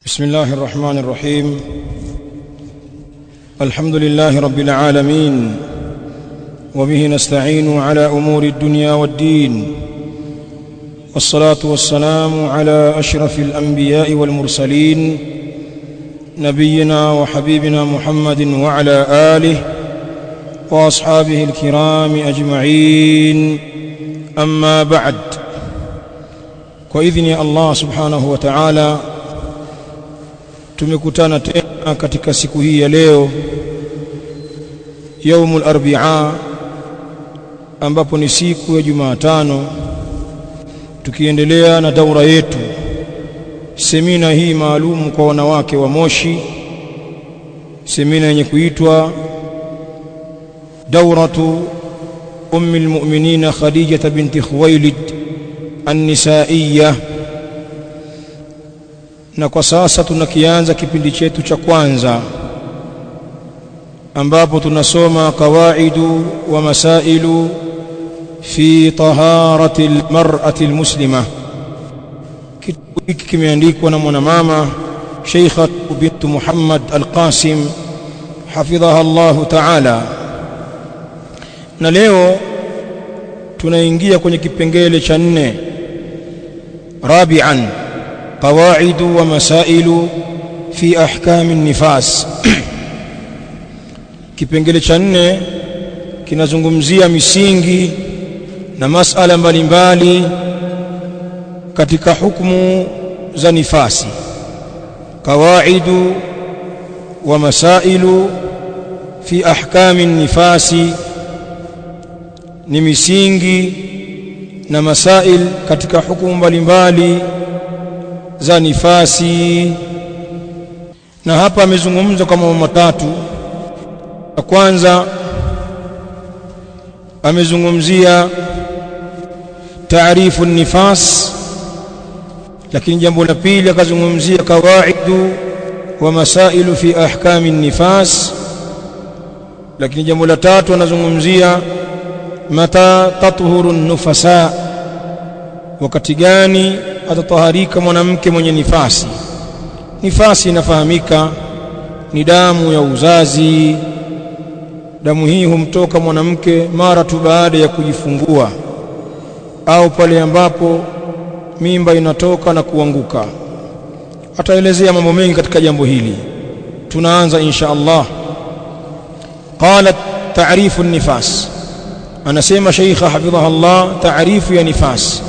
بسم الله الرحمن الرحيم الحمد لله رب العالمين وبه نستعين على امور الدنيا والدين والصلاه والسلام على اشرف الانبياء والمرسلين نبينا وحبيبنا محمد وعلى اله واصحابه الكرام اجمعين اما بعد باذن الله سبحانه وتعالى tumekutana tena katika siku hii ya leo yaumul arbia ambapo ni siku ya Jumatano tukiendelea na daura yetu semina hii maalum kwa wanawake wa Moshi semina yenye kuitwa dauratu ummi almu'minin Khadija binti Khuwailid an-nisaiyya na kwa sasa tunakianza kipindi chetu cha kwanza ambapo tunasoma kawaidu wa masailu fi taharati almar'ati almuslima kitabu hiki kimeandikwa na mwanamama Sheikha bint Muhammad Al-Qasim hafidhaha Allah Ta'ala na leo tunaingia kwenye kipengele cha nne rabi'an قواعد ومسائل في احكام النفاس kipengele cha nne kinazungumzia misingi na masala mbalimbali katika hukumu za nifasi qawaidu wa masailu fi ahkami nifasi ni misingi na masail katika hukumu mbalimbali za nifasi na hapa amezungumza kwa mambo matatu ya kwanza amezungumzia taarifu nifas lakini jambo la pili akazungumzia kawaidu wa masailu fi ahkami nifas lakini jambo la tatu anazungumzia mata tathuru nufasa wakati gani atataharika mwanamke mwenye nifasi nifasi inafahamika ni damu ya uzazi damu hii humtoka mwanamke mara tu baada ya kujifungua au pale ambapo mimba inatoka na kuanguka ataelezea mambo mengi katika jambo hili tunaanza insha Allah qalat ta'rifu nifas anasema sheikha hafidhaha Allah ta'rifu ya nifasi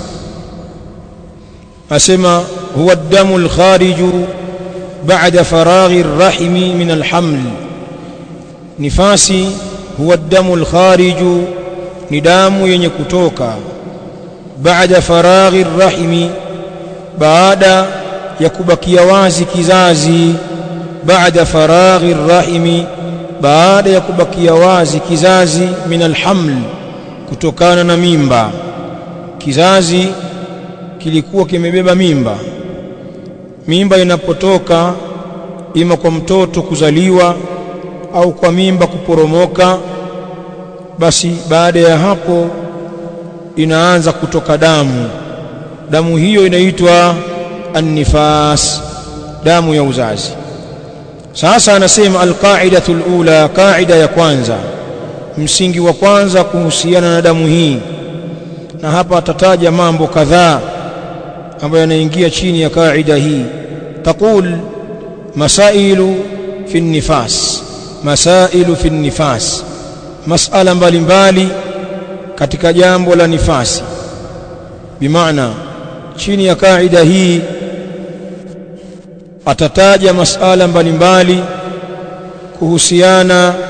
asema huwa damu alkhariju baada faraghi arrahimi min alhaml nifasi huwa damu alkhariju ni damu yenye kutoka baada faraghi arrahimi baada ya kubakia wazi kizazi baada faraghi arrahimi baada ya kubakia wazi kizazi min alhaml kutokana na mimba kizazi kilikuwa kimebeba mimba mimba inapotoka ima kwa mtoto kuzaliwa au kwa mimba kuporomoka basi baada ya hapo inaanza kutoka damu damu hiyo inaitwa annifas damu ya uzazi sasa anasema alqaidatu alula qaida ya kwanza msingi wa kwanza kuhusiana na damu hii na hapa atataja mambo kadhaa ambayo yanaingia chini ya kaida hii taqul masailu fi nifas masailu fi nifas masala mbalimbali katika jambo la nifasi bimaana chini ya kaida hii atataja masala mbalimbali kuhusiana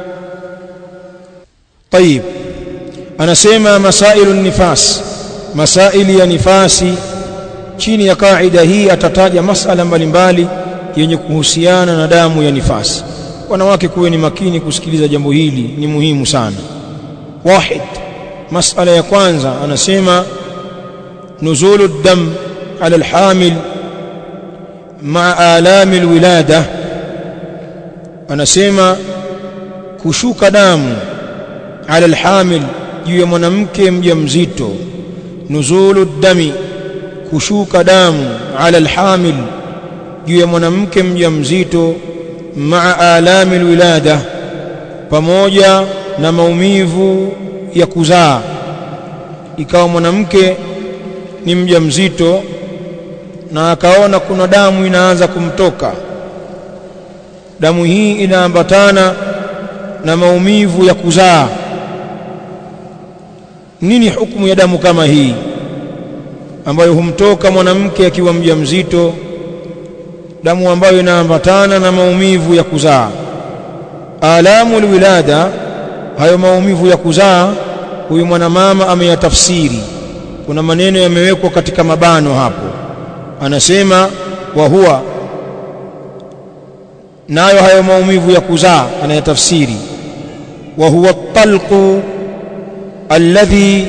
طيب anasema masailu nifas masaili ya nifasi chini ya kaida hii atataja masala mbalimbali yenye kuhusiana na damu ya nifasi wanawake kuwe ni makini kusikiliza jambo hili ni muhimu sana wahid masala ya kwanza anasema nuzulu dam ala alhamil maa alami alwilada anasema kushuka damu ala alhamil juu ya mwanamke mjamzito nuzulu dami kushuka damu ala alhamil juu ya mwanamke mjamzito maa alami alwilada pamoja na maumivu ya kuzaa ikawa mwanamke ni mjamzito na akaona kuna damu inaanza kumtoka damu hii inaambatana na maumivu ya kuzaa nini hukumu ya damu kama hii ambayo humtoka mwanamke akiwa mjamzito damu ambayo inaambatana na maumivu ya kuzaa alamu alwilada hayo maumivu ya kuzaa huyu mwanamama ameyatafsiri kuna maneno yamewekwa katika mabano hapo anasema wa huwa nayo hayo maumivu ya kuzaa anayatafsiri wa huwa talqu alladhi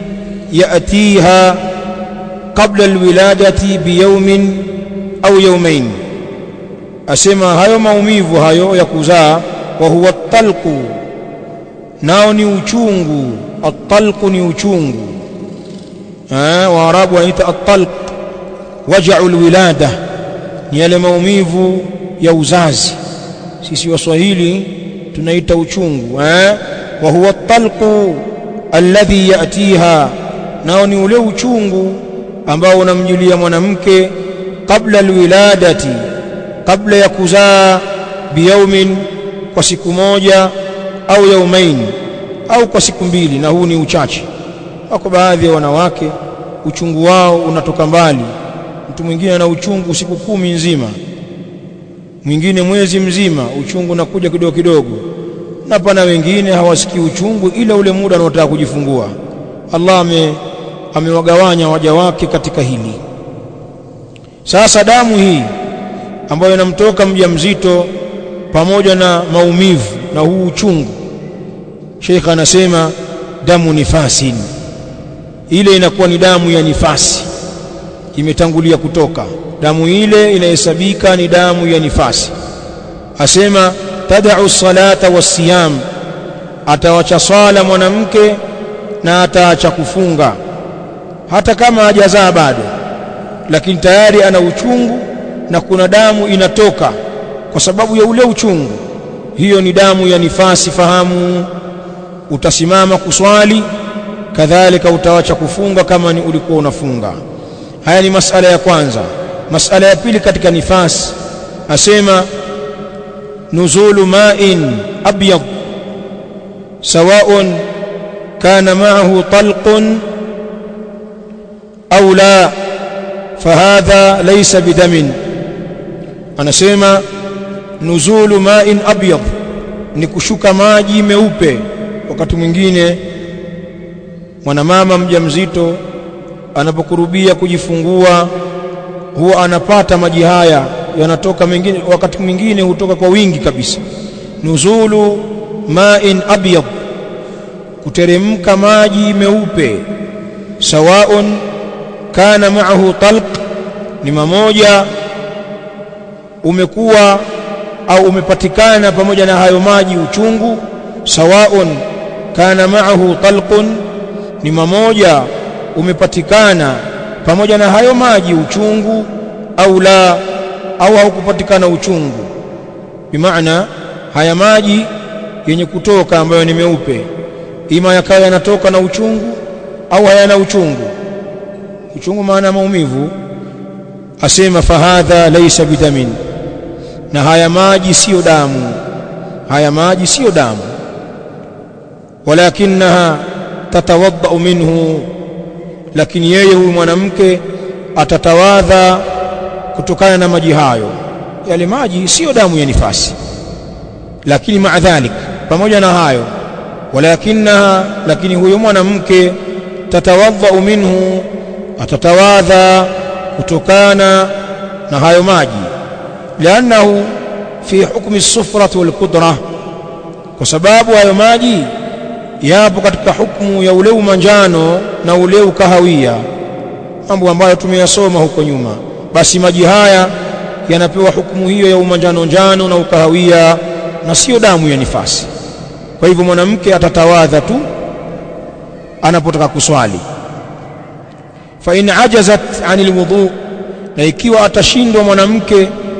yatiha qabla alwiladati biyawmin au yawmain asema hayo maumivu hayo ya kuzaa wa huwa talqu nao ni uchungu at-talqu ni uchungu eh waarabu wanaita at-talq waja'u alwilada ni yale maumivu ya uzazi sisi waswahili tunaita uchungu eh wa huwa at-talqu alladhi yatiha nao ni ule uchungu ambao unamjulia mwanamke kabla alwiladati kabla ya kuzaa biyaumin kwa siku moja au yaumain au kwa siku mbili na huu ni uchache wako baadhi ya wanawake uchungu wao unatoka mbali mtu mwingine ana uchungu siku kumi nzima mwingine mwezi mzima uchungu unakuja kidogo kidogo na pana wengine hawasikii uchungu ila ule muda anaotaka kujifungua Allah ame amewagawanya waja wake katika hili sasa damu hii ambayo inamtoka mjamzito pamoja na maumivu na huu uchungu Sheikh anasema damu nifasin ile inakuwa ni damu ya nifasi imetangulia kutoka damu ile inahesabika ni damu ya nifasi asema tad'u salata wasiyam atawacha swala mwanamke na ataacha kufunga hata kama hajazaa bado lakini tayari ana uchungu na kuna damu inatoka kwa sababu ya ule uchungu hiyo ni damu ya nifasi fahamu utasimama kuswali kadhalika utawacha kufunga kama ni ulikuwa unafunga haya ni masala ya kwanza masala ya pili katika nifasi asema nuzulu ma'in abyad sawa'un kana ma'ahu talqun au la fahadha laysa bidamin anasema nuzulu ma'in abyad ni kushuka maji meupe wakati mwingine mwanamama mjamzito anapokurubia kujifungua huwa anapata maji haya yanatoka mengine wakati mwingine hutoka kwa wingi kabisa nuzulu ma'in abyad kuteremka maji meupe sawaun kana ma'ahu talq ni mamoja umekuwa au umepatikana pamoja na hayo maji uchungu sawaun kana ma'ahu talqun ni mamoja umepatikana pamoja na hayo maji uchungu au la au haukupatikana uchungu bimaana haya maji yenye kutoka ambayo ni meupe ima yakawa yanatoka na uchungu au hayana uchungu uchungu maana maumivu asema fahadha laysa bidamin na haya maji siyo damu haya maji siyo damu walakinaha tatawadda minhu lakini yeye huyu mwanamke atatawadha kutokana na maji hayo yale maji siyo damu ya nifasi lakini maadhalik pamoja na hayo walakinaha lakini huyo mwanamke tatawadha minhu atatawadha kutokana na hayo maji liannahu fi hukmi sufrati wal qudra kwa sababu hayo maji yapo katika hukumu ya ule umanjano na ule ukahawia mambo ambayo tumeyasoma huko nyuma basi maji haya yanapewa hukumu hiyo ya umanjano njano na ukahawia na sio damu ya nifasi kwa hivyo mwanamke atatawadha tu anapotaka kuswali fa in ajazat anil wudu na ikiwa atashindwa mwanamke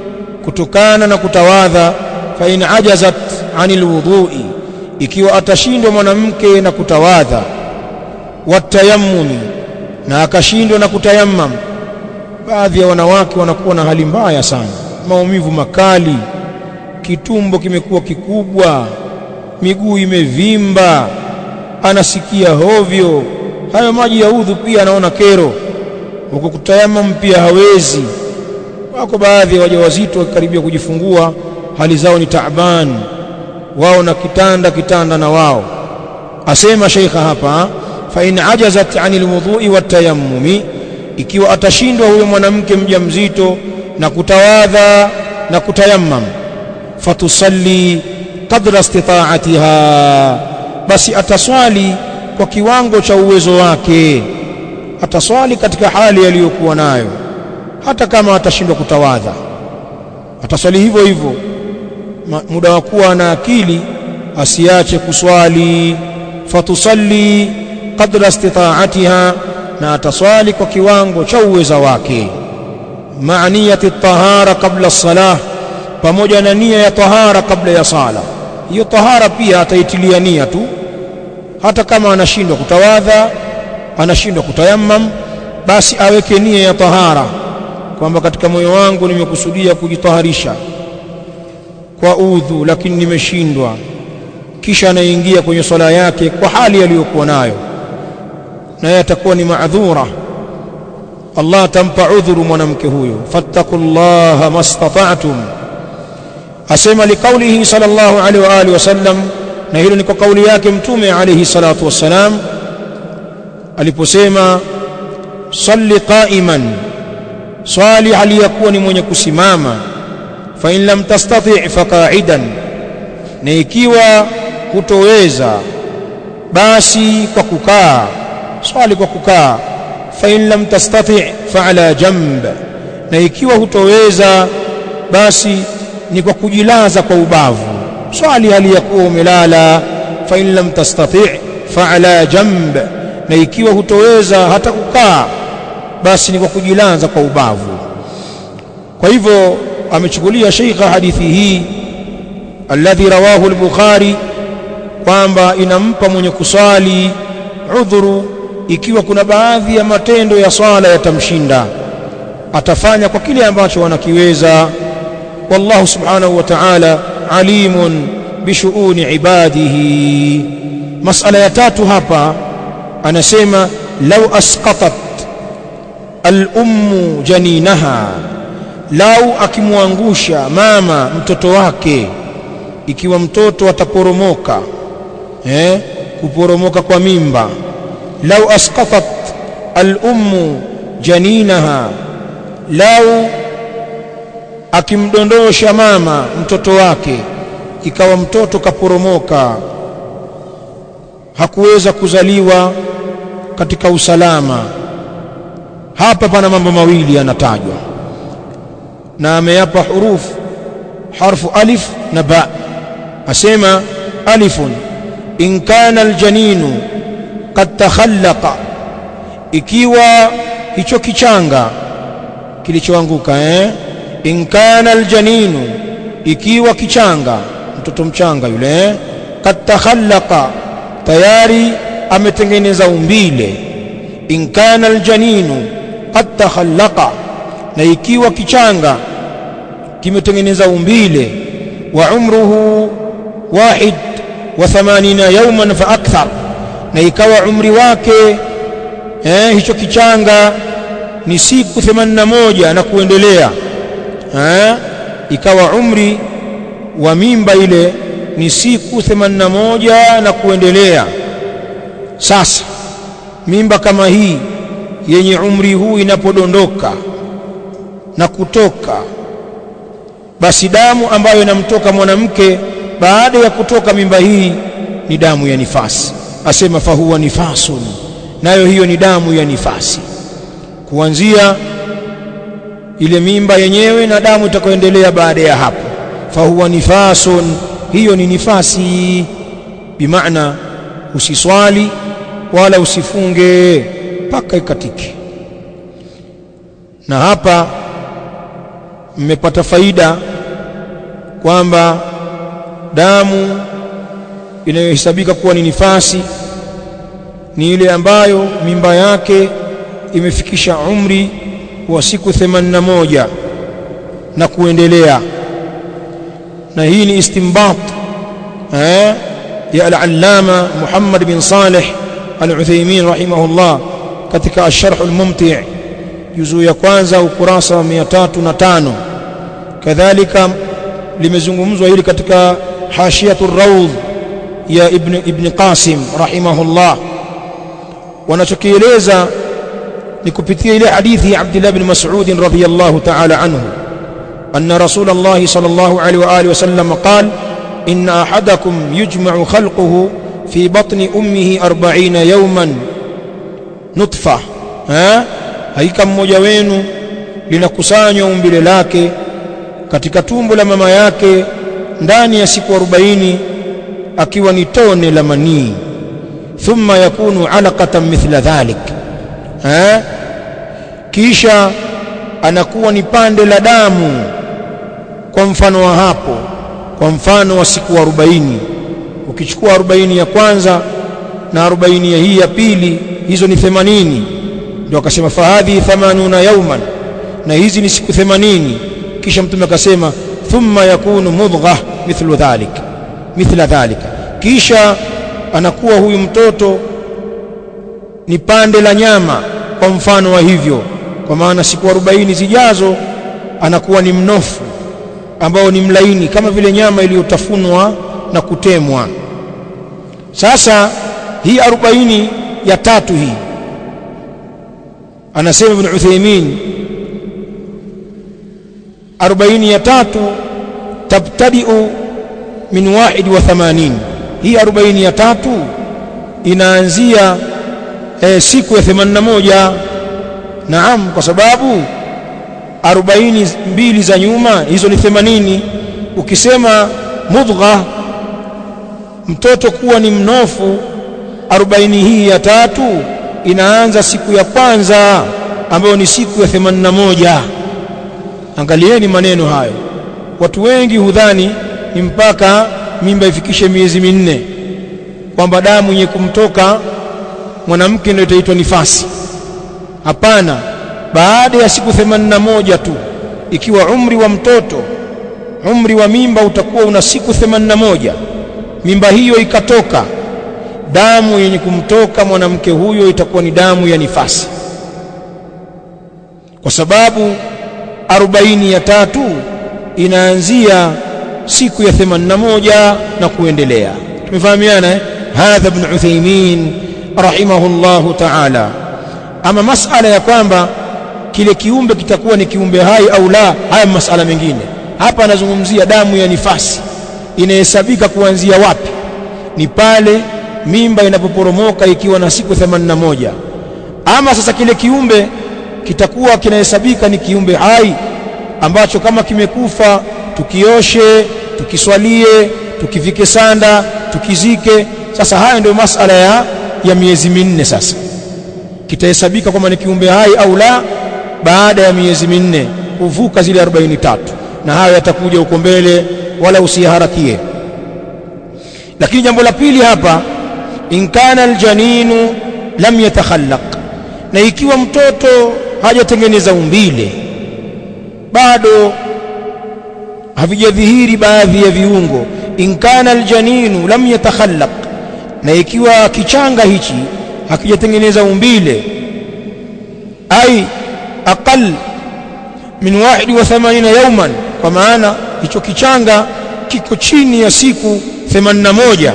kutokana na kutawadha fa in ajazat anil wudhu'i ikiwa atashindwa mwanamke na kutawadha watayammumi na akashindwa na kutayammam baadhi ya wanawake wanakuwa na hali mbaya sana maumivu makali kitumbo kimekuwa kikubwa miguu imevimba anasikia hovyo hayo maji ya udhu pia anaona kero huko kutayamam pia hawezi wako baadhi ya wajawazito wakikaribia kujifungua hali zao ni taaban wao na kitanda kitanda na wao asema sheikha hapa fa in ajazat anil wudhu'i watayammumi ikiwa atashindwa huyo mwanamke mjamzito na kutawadha na kutayammam fatusalli qadra istita'atiha basi ataswali kwa kiwango cha uwezo wake ataswali katika hali aliyokuwa nayo hata kama atashindwa kutawadha ataswali hivyo hivyo muda wa kuwa na akili asiache kuswali fatusalli qadra istita'atiha na ataswali kwa kiwango cha uweza wake maaniyati tahara kabla salah pamoja na nia ya tahara kabla ya sala hiyo tahara pia ataitilia nia tu hata kama anashindwa kutawadha anashindwa kutayammam basi aweke nia ya tahara kwamba katika moyo wangu nimekusudia kujitaharisha kwa udhu lakini nimeshindwa kisha anaingia kwenye swala yake kwa hali aliyokuwa nayo naye atakuwa ni maadhura Allah atampa udhuru mwanamke huyo fattaqullaha mastata'tum asema liqaulihi sallallahu alaihi wa alihi wasallam na hilo ni kwa kauli yake mtume alayhi salatu wassalam aliposema salli qa'iman swali hali yakuwa ni mwenye kusimama fa in lam tastati' fa qa'idan na ikiwa hutoweza basi kwa kukaa swali kwa kukaa fa in lam tastati' fa ala jamb na ikiwa hutoweza basi ni kwa kujilaza kwa ubavu swali hali ya kuwa umelala fa in lam tastati' fa ala jamb na ikiwa hutoweza hata kukaa basi ni kwa kujilaza kwa ubavu kwa hivyo amechukulia sheikha hadithi hii alladhi rawahu al-bukhari kwamba inampa mwenye kuswali udhuru ikiwa kuna baadhi ya matendo ya swala yatamshinda atafanya kwa kile ambacho wanakiweza wallahu subhanahu wa ta'ala alimun bishuuni ibadihi masala ya tatu hapa anasema lau asqatat al-ummu janinaha lau akimwangusha mama mtoto wake ikiwa mtoto ataporomoka eh kuporomoka kwa mimba lau asqatat al-ummu janinaha lau akimdondosha mama mtoto wake ikawa mtoto kaporomoka hakuweza kuzaliwa katika usalama hapa pana mambo mawili yanatajwa na ameyapa hurufu harfu alif na ba asema alifun in kana aljaninu qad takhallaqa ikiwa hicho kichanga kilichoanguka eh in kana aljaninu ikiwa kichanga mtoto mchanga yule eh qad takhallaqa tayari ametengeneza umbile in kana aljaninu qad takhallaqa na ikiwa kichanga kimetengeneza umbile wa umruhu wahid wa 80 yawman fa akthar na ikawa umri wake eh, hicho kichanga ni siku 81 na kuendelea eh, ikawa umri wa mimba ile ni siku 81 na kuendelea sasa mimba kama hii yenye umri huu inapodondoka na kutoka basi damu ambayo inamtoka mwanamke baada ya kutoka mimba hii ni damu ya nifasi asema fahuwa nifasun nayo hiyo ni damu ya nifasi kuanzia ile mimba yenyewe na damu itakayoendelea baada ya hapo fahuwa nifasun hiyo ni nifasi bimaana usiswali wala usifunge mpaka ikatike na hapa mmepata faida kwamba damu inayohesabika kuwa ni nifasi ni ile ambayo mimba yake imefikisha umri wa siku 81 na kuendelea na hii ni istinbat eh ya al-allama Muhammad bin Saleh al-Uthaymeen rahimahullah katika ash-sharh al-mumti' juzuu ya kwanza ukurasa wa 305 kadhalika limezungumzwa hili katika hashiyatur rawd ya ibn ibn Qasim rahimahullah wanachokieleza ni kupitia ile hadithi ya Abdullah bin Mas'ud radhiyallahu ta'ala anhu anna Rasulullah sallallahu alaihi wa alihi wasallam qala inna ahadakum yujma'u khalquhu fi batni ummihi 40 yawman nutfa ha hakika mmoja wenu linakusanywa umbile lake katika tumbo la mama yake ndani ya siku 40 akiwa ni tone la manii thumma yakunu alaqatan mithla dhalik eh kisha anakuwa ni pande la damu kwa mfano wa hapo kwa mfano wa siku 40 ukichukua 40 ya kwanza na 40 ya hii ya pili hizo ni 80 ndio akasema fahadhi 80 yauman na hizi ni siku 80 kisha mtume akasema thumma yakunu mudghah mithlu dhalik mithla dhalika kisha anakuwa huyu mtoto ni pande la nyama kwa mfano wa hivyo kwa maana siku 40 zijazo anakuwa ni mnofu ambao ni mlaini kama vile nyama iliyotafunwa na kutemwa sasa hii 40 ya tatu hii anasema ibn Uthaymeen 40 ya tatu tabtadi'u min wahid wa thamanin hii 40 ya tatu inaanzia e, siku ya 81 naam kwa sababu 40 mbili za nyuma hizo ni 80 ukisema mudgha mtoto kuwa ni mnofu 40 hii ya tatu inaanza siku ya kwanza ambayo ni siku ya 81 angalieni maneno hayo watu wengi hudhani ni mpaka mimba ifikishe miezi minne kwamba damu yenye kumtoka mwanamke ndio itaitwa nifasi hapana baada ya siku 81 tu ikiwa umri wa mtoto umri wa mimba utakuwa una siku 81 mimba hiyo ikatoka damu yenye kumtoka mwanamke huyo itakuwa ni damu ya nifasi kwa sababu 40 ya tatu inaanzia siku ya 81 na kuendelea tumefahamiana eh hadha ibn Uthaymeen rahimahullahu ta'ala ama masala ya kwamba kile kiumbe kitakuwa ni kiumbe hai au la haya masala mengine hapa anazungumzia damu ya nifasi inahesabika kuanzia wapi ni pale mimba inapoporomoka ikiwa na siku 81 ama sasa kile kiumbe kitakuwa kinahesabika ni kiumbe hai ambacho kama kimekufa tukioshe tukiswalie tukivike sanda tukizike sasa haya ndio masala ya, ya miezi minne sasa kitahesabika kwamba ni kiumbe hai au la baada ya miezi minne kuvuka zile 43 na hayo yatakuja huko mbele wala usiharakie lakini jambo la pili hapa in kana aljaninu lam yatakhallaq na ikiwa mtoto hajatengeneza umbile bado havijadhihiri baadhi ya viungo in kana aljaninu lam yatakhallaq na ikiwa kichanga hichi hakijatengeneza umbile ai aqal min 81 yawman kwa maana hicho kichanga kiko chini ya siku 81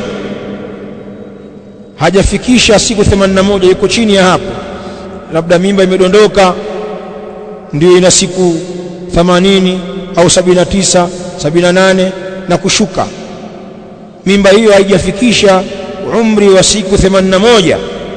hajafikisha siku 81 iko chini ya hapo labda mimba imedondoka ndio ina siku 80 au 79 78 na kushuka mimba hiyo haijafikisha umri wa siku 81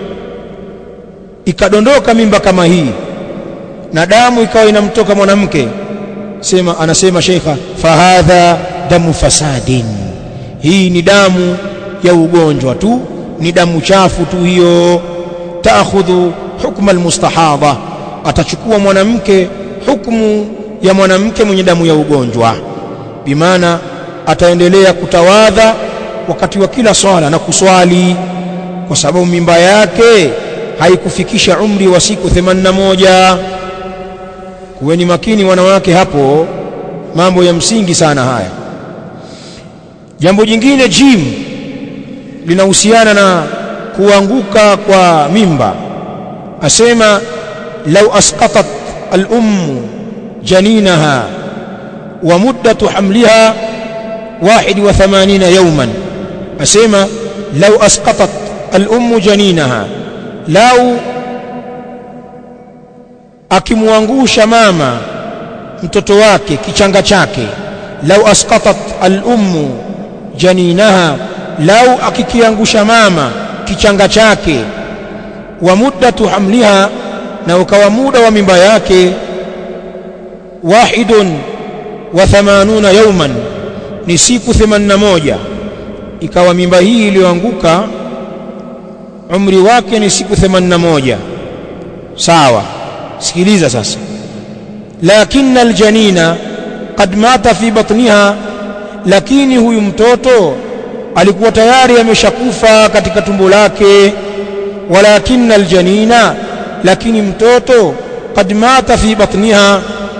ikadondoka mimba kama hii na damu ikawa inamtoka mwanamke sema anasema sheikha fahadha damu fasadin hii ni damu ya ugonjwa tu ni damu chafu tu hiyo taakhudhu hukma almustahadha atachukua mwanamke hukumu ya mwanamke mwenye damu ya ugonjwa bimaana ataendelea kutawadha wakati wa kila swala na kuswali kwa sababu mimba yake haikufikisha umri wa siku 81 kuweni makini wanawake hapo mambo ya msingi sana haya jambo jingine jim linahusiana na kuanguka kwa mimba asema lau asqatat al-ummu janinaha wa muddatu hamliha 81 yawman asema lau asqatat al-ummu janinaha lau akimwangusha mama mtoto wake kichanga chake lau asqatat al-ummu janinaha lau akikiangusha mama kichanga chake wa muddatu hamliha na ukawa muda wa mimba yake wahidun wa thamanuna yauman ni siku 81 ikawa mimba hii iliyoanguka umri wake ni siku 81 sawa sikiliza sasa lakini aljanina qad mata fi batniha lakini huyu mtoto alikuwa tayari ameshakufa katika tumbo lake walakin aljanina lakini mtoto qad mata fi batniha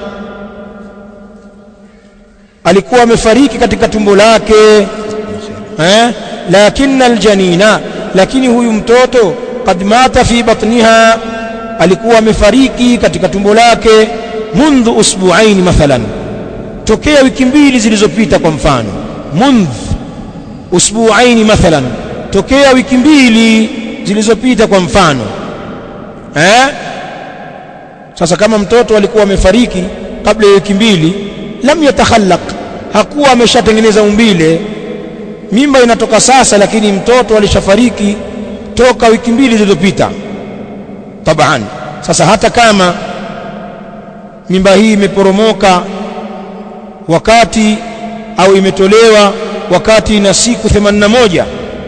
alikuwa amefariki katika tumbo lake eh lakini aljanina lakini huyu mtoto qad mata fi batniha alikuwa amefariki katika tumbo lake mundhu usbu'ain mathalan tokea wiki mbili zilizopita kwa mfano mundh usbu'ain mathalan tokea wiki mbili zilizopita kwa mfano eh sasa kama mtoto alikuwa amefariki kabla ya wiki mbili lam yatakhallaq hakuwa ameshatengeneza umbile mimba inatoka sasa lakini mtoto alishafariki toka wiki mbili zilizopita taban sasa hata kama mimba hii imeporomoka wakati au imetolewa wakati na siku 81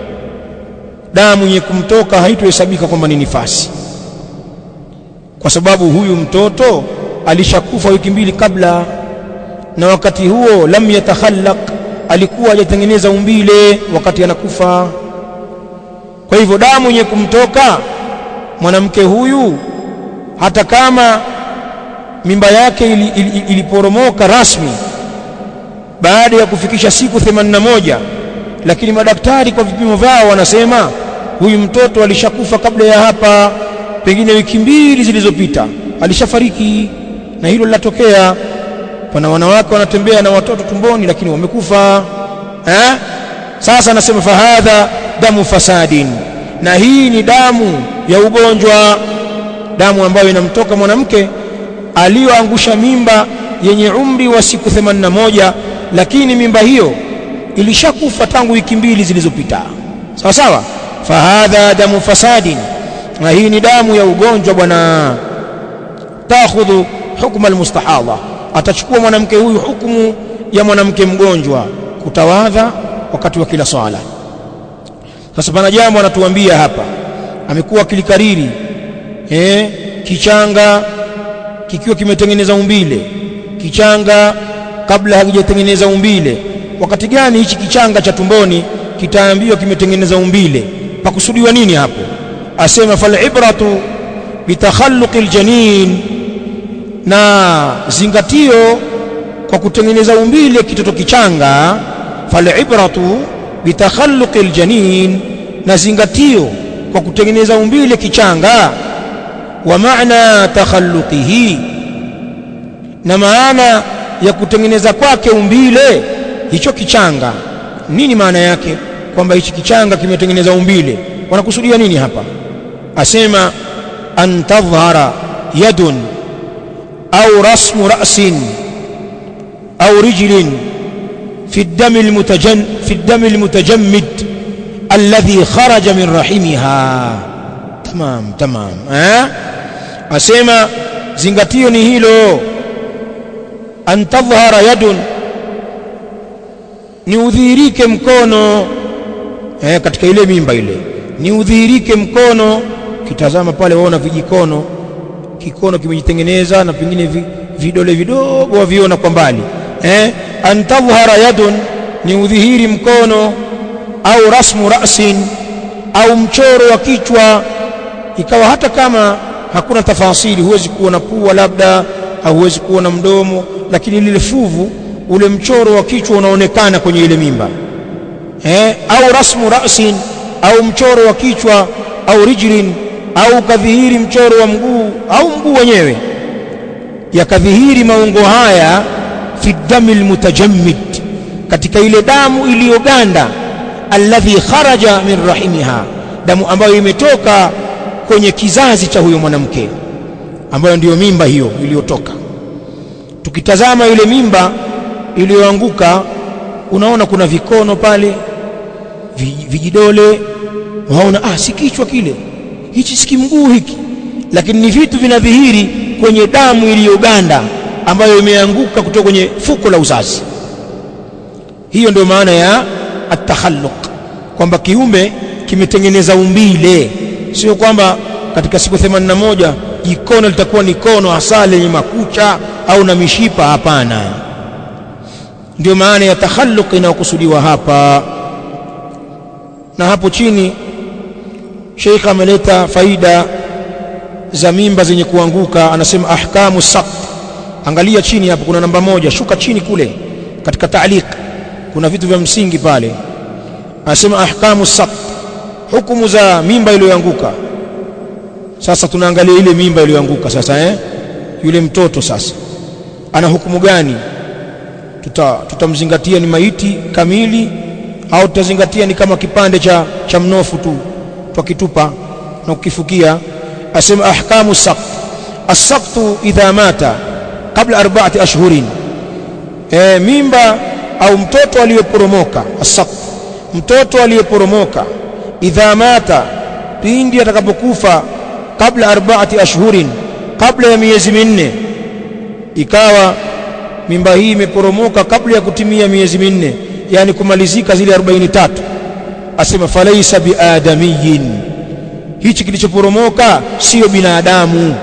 damu yenye kumtoka haitohesabika kwamba ni nifasi kwa sababu huyu mtoto alishakufa wiki mbili kabla na wakati huo lam yatakhallaq alikuwa hajatengeneza umbile wakati anakufa kwa hivyo damu yenye kumtoka mwanamke huyu hata kama mimba yake iliporomoka ili, ili rasmi baada ya kufikisha siku 81 lakini madaktari kwa vipimo vyao wanasema huyu mtoto alishakufa kabla ya hapa pengine wiki mbili zilizopita alishafariki na hilo linatokea pana wanawake wanatembea na watoto tumboni lakini wamekufa eh sasa anasema fahadha damu fasadin na hii ni damu ya ugonjwa damu ambayo inamtoka mwanamke aliyoangusha mimba yenye umri wa siku 81 lakini mimba hiyo ilishakufa tangu wiki mbili zilizopita sawa sawa fahadha damu fasadin na hii ni damu ya ugonjwa bwana takhudhu hukma almustahadha atachukua mwanamke huyu hukumu ya mwanamke mgonjwa kutawadha wakati wa kila swala sasa pana jambo anatuambia hapa amekuwa akilikariri eh kichanga kikiwa kimetengeneza umbile kichanga kabla hakijatengeneza umbile wakati gani hichi kichanga cha tumboni kitaambiwa kimetengeneza umbile pakusudiwa nini hapo asema falibratu bitakhalluqi aljanin na zingatio kwa kutengeneza umbile kitoto kichanga falibratu bitakhalluqi aljanin na zingatio kwa kutengeneza umbile kichanga wa maana takhalluqihi na maana ya kutengeneza kwake umbile hicho kichanga nini maana yake kwamba hichi kichanga kimetengeneza umbile wanakusudia nini hapa asema an tadhhara yadun au rasmu ra'sin au rijlin في الدم المتجن في الدم المتجمد الذي خرج من رحمها تمام تمام ها asema zingatio ni hilo an tadhhara yadun ni udhihirike mkono eh, katika ile mimba ile ni udhihirike mkono kitazama pale waona vijikono kikono kimejitengeneza na pengine vi, vidole vidogo waviona kwa mbali eh, an tadhhara yadun ni udhihiri mkono au rasmu rasin au mchoro wa kichwa ikawa hata kama hakuna tafasili huwezi kuona pua labda au huwezi kuona mdomo lakini lile fuvu ule mchoro wa kichwa unaonekana kwenye ile mimba eh, au rasmu rasin au mchoro wa kichwa au rijlin au kadhihiri mchoro wa mguu au mguu wenyewe yakadhihiri maungo haya fi dami lmutajammid katika ile damu iliyoganda alladhi kharaja min rahimiha damu ambayo imetoka kwenye kizazi cha huyo mwanamke ambayo ndiyo mimba hiyo iliyotoka tukitazama ile mimba iliyoanguka unaona kuna vikono pale vijidole waona ah si kichwa kile hichi si mguu hiki lakini ni vitu vinadhihiri kwenye damu iliyoganda ambayo imeanguka kutoka kwenye fuko la uzazi hiyo ndio maana ya atakhalluq kwamba kiume kimetengeneza umbile sio kwamba katika siku 81 jikono litakuwa ni kono hasa lenye makucha au na mishipa hapana ndio maana ya takhalluq inayokusudiwa hapa na hapo chini Sheikh ameleta faida za mimba zenye kuanguka anasema ahkamu saqt angalia chini hapo kuna namba moja shuka chini kule katika taaliq kuna vitu vya msingi pale anasema ahkamu saqt hukumu za mimba iliyoanguka sasa tunaangalia ile mimba iliyoanguka sasa eh yule mtoto sasa ana hukumu gani tuta tutamzingatia ni maiti kamili au tutazingatia ni kama kipande cha cha mnofu tu twakitupa na kukifukia asema ahkamu saqt as-saqtu idha mata kabla arba'ati ashhurin e, mimba au mtoto aliyeporomoka as-saqt mtoto aliyeporomoka idha mata pindi atakapokufa kabla arba'ati ashhurin kabla ya miezi minne ikawa mimba hii imeporomoka kabla ya kutimia miezi minne yani kumalizika zile 43 asema falaisa biadamiyin hichi kilichoporomoka sio binadamu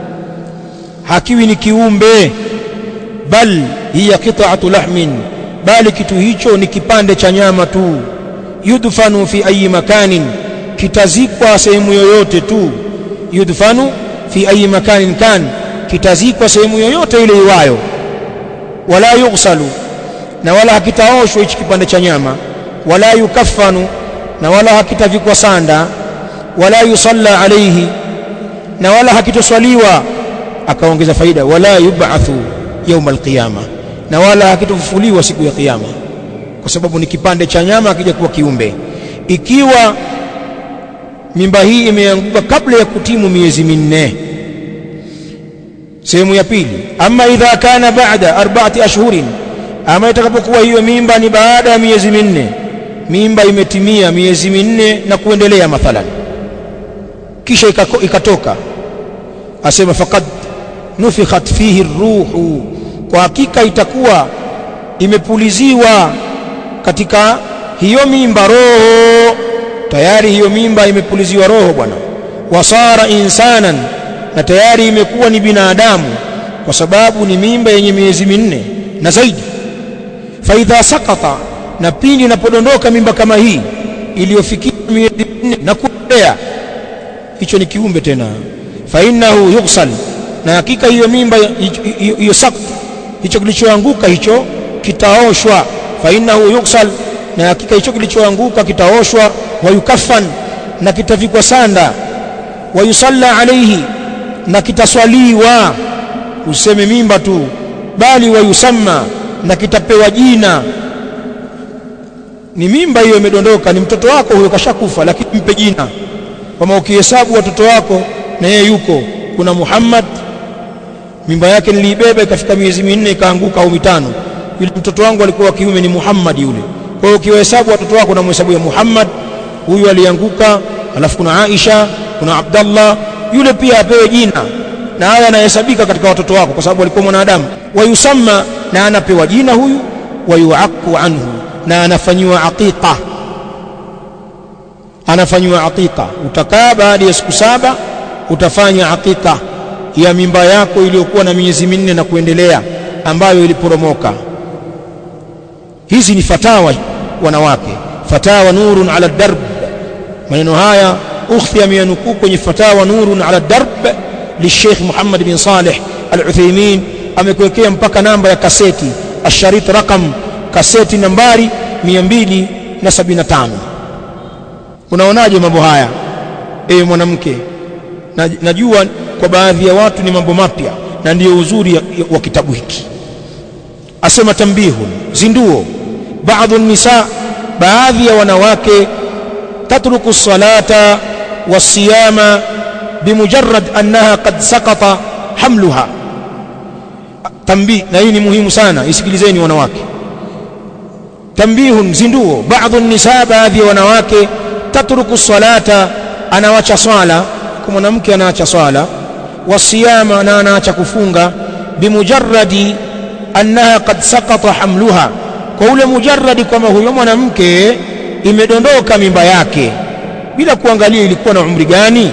hakiwi ni kiumbe bal hiya qita'atu lahmin bali kitu hicho ni kipande cha nyama tu yudfanu fi ayi makanin kitazikwa sehemu yoyote tu yudfanu fi ayi makanin kan kitazikwa sehemu yoyote ile iwayo wala yughsalu na wala hakitaoshwa hichi kipande cha nyama wala yukaffanu na wala hakitavikwa sanda wala yusalla alayhi na wala hakitoswaliwa akaongeza faida wala yub'athu yawm alqiyama na wala hakitofufuliwa siku ya kiyama kwa sababu ni kipande cha nyama akija kuwa kiumbe ikiwa mimba hii imeanguka kabla ya kutimu miezi minne sehemu ya pili ama idha kana ba'da arba'ati ashhurin ama itakapokuwa hiyo mimba ni baada ya miezi minne mimba imetimia miezi minne na kuendelea mathalan kisha ikako, ikatoka asema faqad nufikhat fihi ruhu kwa hakika itakuwa imepuliziwa katika hiyo mimba roho tayari hiyo mimba imepuliziwa roho bwana wasara insanan na tayari imekuwa ni binadamu kwa sababu ni mimba yenye miezi minne na zaidi faidha sakata na pindi inapodondoka mimba kama hii iliyofikia miezi minne na kuendelea hicho ni kiumbe tena fa innahu yughsal na hakika hiyo mimba hiyo sakt hicho kilichoanguka hicho kitaoshwa fa innahu yughsal na hakika hicho kilichoanguka kitaoshwa wa yukaffan na kitavikwa sanda wa yusalla alayhi na kitaswaliwa useme mimba tu bali wa yusamma na kitapewa jina ni mimba hiyo imedondoka ni mtoto wako huyo kashakufa lakini mpe jina kama ukihesabu watoto wako na yeye yuko kuna Muhammad mimba yake niliibeba ikafika miezi minne ikaanguka au mitano yule mtoto wangu alikuwa kiume ni Muhammad yule kwa hiyo ukiwahesabu watoto wako na mhesabu ya Muhammad huyu alianguka alafu kuna Aisha kuna Abdallah yule pia apewe jina na haya yanahesabika katika watoto wako kwa sababu alikuwa mwanadamu wayusamma na anapewa jina huyu wayuaku anhu na anafanyiwa aqiqa anafanyiwa aqiqa utakaa baada ya siku saba utafanya aqiqa ya mimba yako iliyokuwa na miezi minne na kuendelea ambayo iliporomoka hizi ni fatawa wanawake fatawa nurun ala darb maneno haya ukhti ameyanukuu kwenye fatawa nurun ala darb للشيخ محمد بن صالح العثيمين amekuwekea mpaka namba ya kaseti asharit rakam kaseti nambari 275 unaonaje mambo haya ewe mwanamke najua kwa baadhi ya watu ni mambo mapya na ndiyo uzuri wa kitabu hiki asema tambihun zinduo baadhi nisa baadhi ya wanawake tatruku salata wasiyama bimujarrad annaha qad saqata hamluha tambih na hii ni muhimu sana isikilizeni wanawake tambihun zinduo baadhi nisa baadhi ya wanawake tatruku salata anawacha swala kwa mwanamke anaacha swala wasiyama na anaacha kufunga bimujarradi annaha qad saqata hamluha kwa ule mujarradi kwamba huyo mwanamke imedondoka mimba yake bila kuangalia ilikuwa na umri gani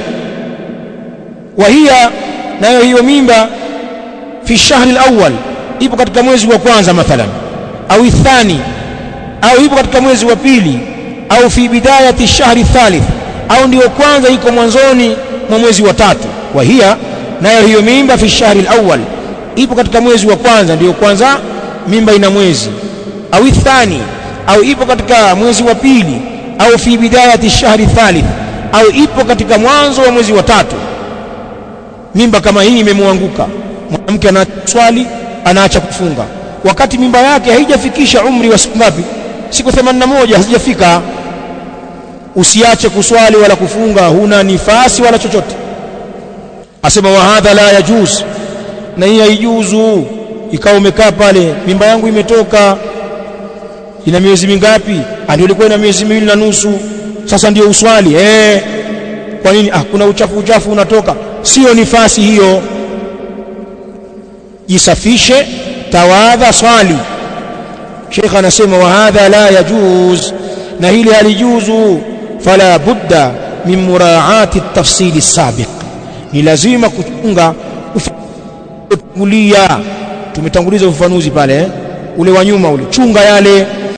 wa hiya nayo hiyo mimba fi shahri alawwal ipo katika mwezi wa kwanza mathalan au ithani au ipo katika mwezi wa pili au fi bidayati shahri thalith au ndio kwanza iko mwanzoni mwa mwezi wa tatu wa hiya nayo hiyo mimba fi shahri alawwal ipo katika mwezi wa kwanza ndio kwanza mimba ina mwezi au ithani au ipo katika mwezi wa pili au fi bidayati shahri thalith au ipo katika mwanzo wa mwezi wa tatu mimba kama hii imemwanguka mwanamke anaswali anaacha kufunga wakati mimba yake haijafikisha umri wa siku ngapi siku 81 hazijafika usiache kuswali wala kufunga huna nifasi wala chochote asema wa hadha la yajuz na hii haijuzu ikawa umekaa pale mimba yangu imetoka ina miezi mingapi ndio ilikuwa ina miezi miwili na nusu sasa ndio uswali eh kwa nini ah kuna uchafu uchafu unatoka sio nifasi hiyo jisafishe tawadha swali Sheikh anasema wa hadha la yajuz na hili halijuzu fala budda min muraati at-tafsil as-sabiq ni lazima kuchunga utangulia tumetanguliza ufafanuzi pale eh? ule wa nyuma ule chunga yale